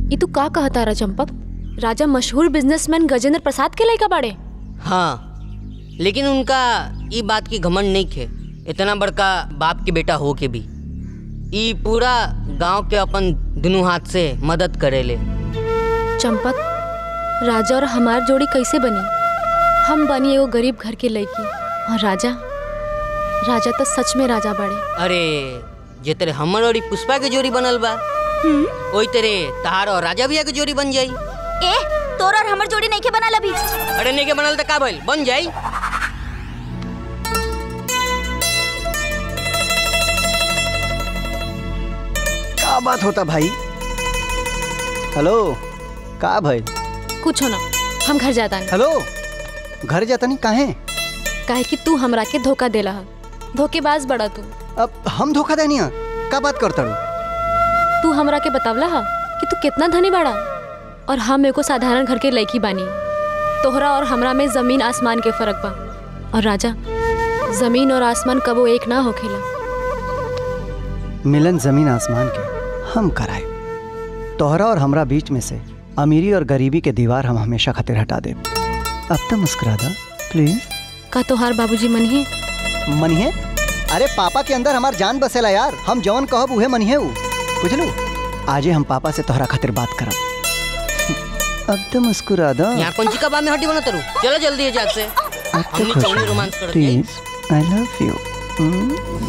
ई तू का कहता रहा चंपक राजा मशहूर बिजनेसमैन गजेंद्र प्रसाद के लड़का बाड़े हाँ लेकिन उनका ई बात की घमंड नहीं खे इतना बड़का बाप के बेटा हो के भी ई पूरा गांव के अपन दोनों हाथ से मदद करेले चंपक राजा और हमार जोड़ी कैसे बनी हम बनी एगो गरीब घर के लड़की और राजा राजा तो सच में राजा बाड़े अरे जे तेरे हमर और ई पुष्पा के जोड़ी बनल बा ओई तेरे तहार और राजा भैया के जोड़ी बन जाई ए तोर और हमर जोड़ी नहीं के बनल अभी अरे नहीं के बनल त का भइल बन जाई का बात होता भाई हेलो का भाई कुछ हो ना हम घर जाता नहीं हेलो घर जाता नहीं काहे काहे कि तू हमरा के धोखा देला है धोखेबाज बड़ा तू अब हम धोखा देनी है का बात करता रू तू हमरा के बतावला हा कि तू कितना धनी बाड़ा और हम एगो साधारण घर के लड़की बानी तोहरा और हमरा में जमीन आसमान के फर्क बा और राजा जमीन और आसमान कबो एक ना होखेला मिलन जमीन आसमान के हम कराए तोहरा और हमरा बीच में से अमीरी और गरीबी के दीवार हम हमेशा खातिर हटा दे अब तो मुस्कुरा दा प्लीज का तोहार बाबूजी मन है मनिहे अरे पापा के अंदर हमार जान बसेला यार हम जवन कहब उहे मनिहे उ बुझलू आजे हम पापा से तोहरा खातिर बात करब अब तो मुस्कुरा दा यहाँ कौन ची का बात में हड्डी बना तरू चलो जल्दी जाग से अब तो हमनी खुश चौनी हो। रोमांस करत जाई प्लीज आई लव यू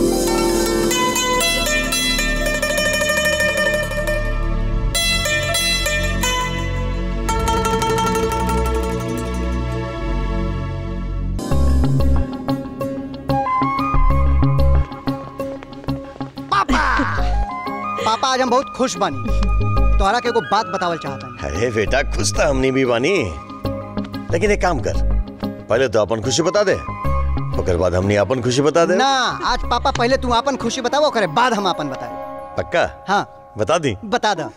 पापा आज हम बहुत खुश बानी तोहरा के एगो बात बतावल चाहता अरे बेटा खुश तो हमनी भी बानी लेकिन एक काम कर पहले तो अपन खुशी बता दे ओकर बाद हमनी अपन खुशी बता दे ना आज पापा पहले तू अपन खुशी बतावो करे बाद हम अपन बताए पक्का हाँ बता दी बता दा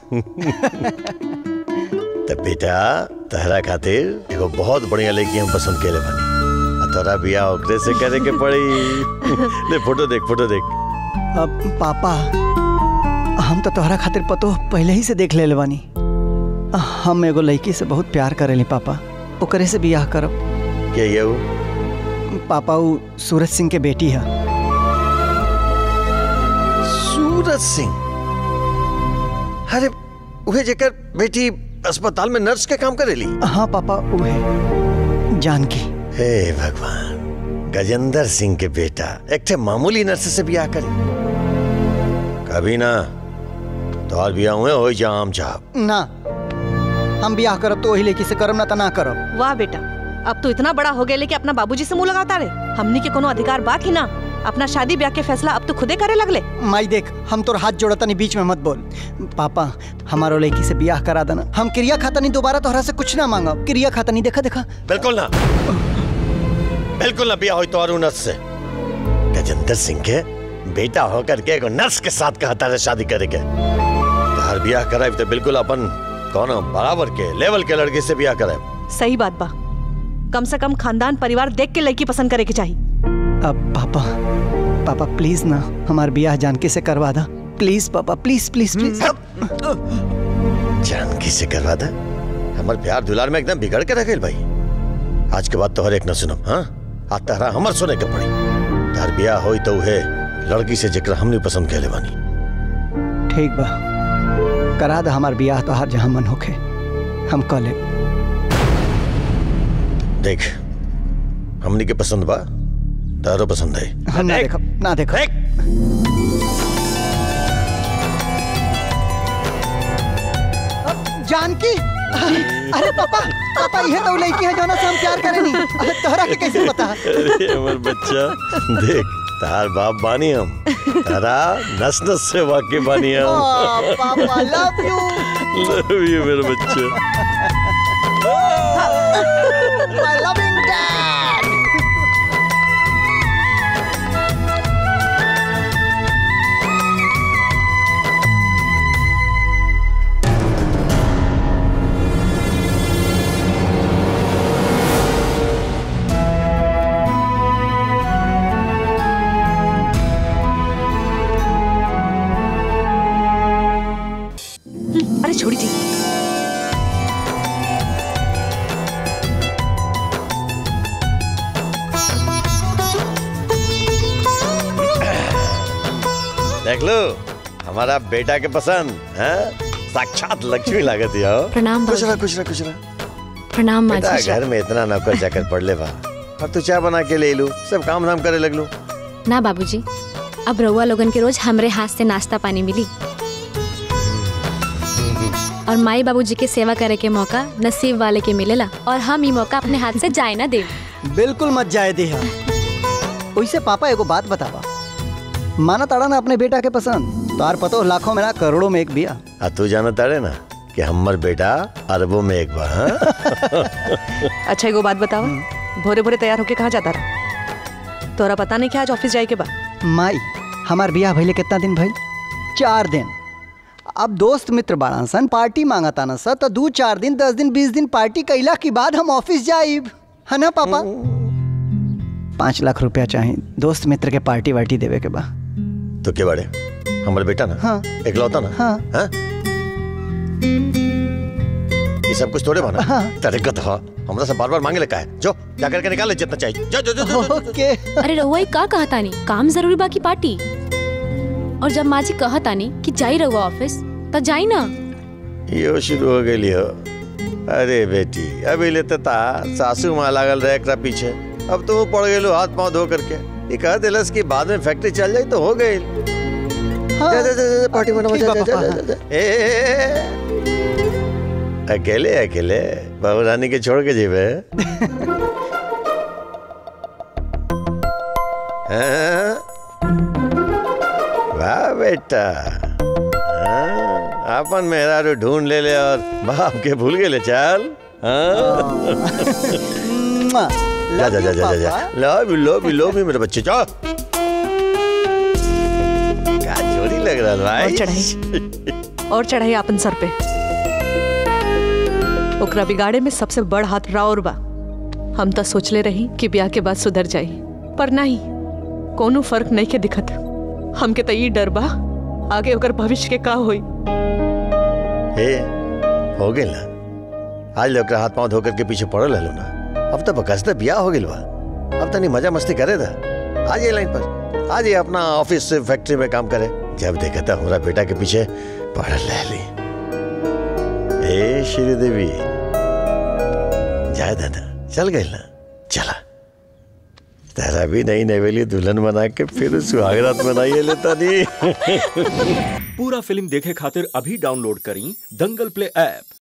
तब बेटा तहरा खातिर एगो बहुत बढ़िया लड़की हम पसंद केले बानी आ तोरा बियाह ओकरे से करे के पड़ी ले फोटो देख फोटो देख अब पापा हम तो तोहरा खातिर पतो पहले ही से देख ले बानी हम एगो लड़की से बहुत प्यार करेली पापा ओकरे से बियाह करब के ये वो पापा उ सूरज सिंह के बेटी है सूरज सिंह अरे उहे जेकर बेटी अस्पताल में नर्स के काम करेली हाँ पापा उहे जानकी हे भगवान गजेंद्र सिंह के बेटा एक ठे मामूली नर्स से बियाह करे कभी ना तोहर बियाह हुए हो जा आम चाहब ना हम बियाह करब तो वही लड़की से करब ना तो ना करब वाह बेटा अब तो इतना बड़ा हो गया कि अपना बाबूजी से मुंह लगाता रे हमनी के कोनो अधिकार बात ही ना अपना शादी ब्याह के फैसला अब तो खुदे करे लगले माई देख हम तोर हाथ जोड़ता नहीं बीच में मत बोल पापा हमारो लड़की से बियाह करा देना हम क्रिया खाता नहीं दोबारा तोहरा से कुछ ना मांगब क्रिया खाता नहीं देखा देखा बिल्कुल ना बिल्कुल ना बियाह हो तो और नर्स से गजेंद्र सिंह के बेटा होकर के एगो नर्स के साथ कहता है शादी करे के तोहर बियाह कराए तो बिल्कुल अपन कौनो बराबर के लेवल के लड़के से बियाह कराए सही बात बा कम से कम खानदान परिवार देख के लड़की पसंद करे के चाहिए अब पापा पापा प्लीज ना हमार बियाह जानकी से करवा दा प्लीज पापा प्लीज प्लीज प्लीज जानकी से करवा दा हमार प्यार दुलार में एकदम बिगड़ के रखेल भाई आज के बाद तोहर एक न सुनम हाँ आज तहरा हमर सुने के पड़ी तार बियाह होई तो उहे लड़की से जेकरा हमने पसंद कैले बानी ठीक बा करा दा हमार बियाह तोहार जहाँ मन होखे हम कह ले देख हमनी के पसंद बा तारो पसंद है हम ना देखब ना देखब जानकी अरे पापा पापा ये तो लड़की है जोना से हम प्यार करेनी अरे तोहरा के कैसे पता अरे हमर बच्चा देख तार बाप बानी हम तारा नस नस से वाकिफ बानी हम आ, पापा लव यू लव यू मेरे बच्चे माय लविंग डैड अरे अरे छोड़ी जी देख लो हमारा बेटा के पसंद है साक्षात लक्ष्मी लागत है हो। प्रणाम खुश रहा बाबूजी खुश रहा खुश रहा प्रणाम माँ बेटा जी घर में इतना नौकर चाकर पड़ ले बा और तू चाय बना के ले लू सब काम धाम करे लगलू ना बाबूजी अब रउआ लोगन के रोज हमरे हाथ से नाश्ता पानी मिली और माई बाबूजी के सेवा करे के मौका नसीब वाले के मिलेला और हम ई मौका अपने हाथ से जाए ना दे बिल्कुल मत जाए दे वैसे पापा एगो बात बतावा माना ताड़ा ना अपने बेटा के पसंद तो आर पतो लाखों में ना करोड़ों में एक बिया आ तू जाना तारे ना कि हमर बेटा अरबों में एक बार हाँ? अच्छा एगो बात बताओ भोरे भोरे तैयार होके कहाँ जाता रहा तोरा पता नहीं क्या आज ऑफिस जाए के बा माई हमार बिया भइले कितना दिन भइल चार दिन अब दोस्त मित्र बाड़न सन पार्टी मांगता न सर तो दू चार दिन दस दिन बीस दिन पार्टी कैला के बाद हम ऑफिस जाइब है ना पापा पाँच लाख रुपया चाहिए दोस्त मित्र के पार्टी वार्टी देवे के बा तो के बाड़े हमर बेटा ना हाँ। इकलौता ना हाँ। हाँ? ये सब कुछ थोड़े बना हाँ। तेरे गत हो हमरा से बार बार मांगे लगा है जो जा करके निकाल ले जितना चाहिए जो जो जो, जो, जो, जो। ओके अरे रउआ ई का कहता नहीं काम जरूरी बाकी पार्टी और जब माँ जी कहता नहीं कि जाई रहुआ ऑफिस तो जाई ना यो शुरू हो गई हो अरे बेटी अभी लेते ता सासू माँ लागल रहे एकरा पीछे अब तो वो पड़ गए हाथ पांव धो करके ये कह दिलस कि बाद में फैक्ट्री चल जाए तो हो गई हाँ। जा, जा, जा, जा, पार्टी बनाओ ठीक जा, बा, जा, पापा, जा, जा, जा। ए, ए, ए, अकेले अकेले बाबू रानी के छोड़ के जेबे हाँ? वाह बेटा हाँ, अपन मेहरारू ढूंढ ले ले और बाप के भूल गए ले चल हाँ? मुआ। जा जा जा Love you, जा जा पापा। लो भी लो भी लो भी मेरे बच्चे जाओ क्या जोड़ी लग रहा है भाई और चढ़ाई और चढ़ाई अपन सर पे ओकरा बिगाड़े में सबसे बड़ हाथ राउर बा हम तो सोचले रही कि ब्याह के बाद सुधर जाई पर नहीं कोनो फर्क नहीं के दिखत हमके तो ई डर बा आगे ओकर भविष्य के का होई हे हो गए ना आज लोग हाथ पांव धोकर के पीछे पड़ल हलो ना अब तो बकसते बिया हो गइल बा अब तनी मजा मस्ती करे था आज ये लाइन पर आज ये अपना ऑफिस से फैक्ट्री में काम करे जब देखा था हमारा बेटा के पीछे पड़ल रहली ए श्रीदेवी जाए दादा चल गए ना चला तेरा भी नई नवेली दुल्हन बना के फिर सुहागरात मनाइए लेता नहीं पूरा फिल्म देखे खातिर अभी डाउनलोड करी दंगल प्ले ऐप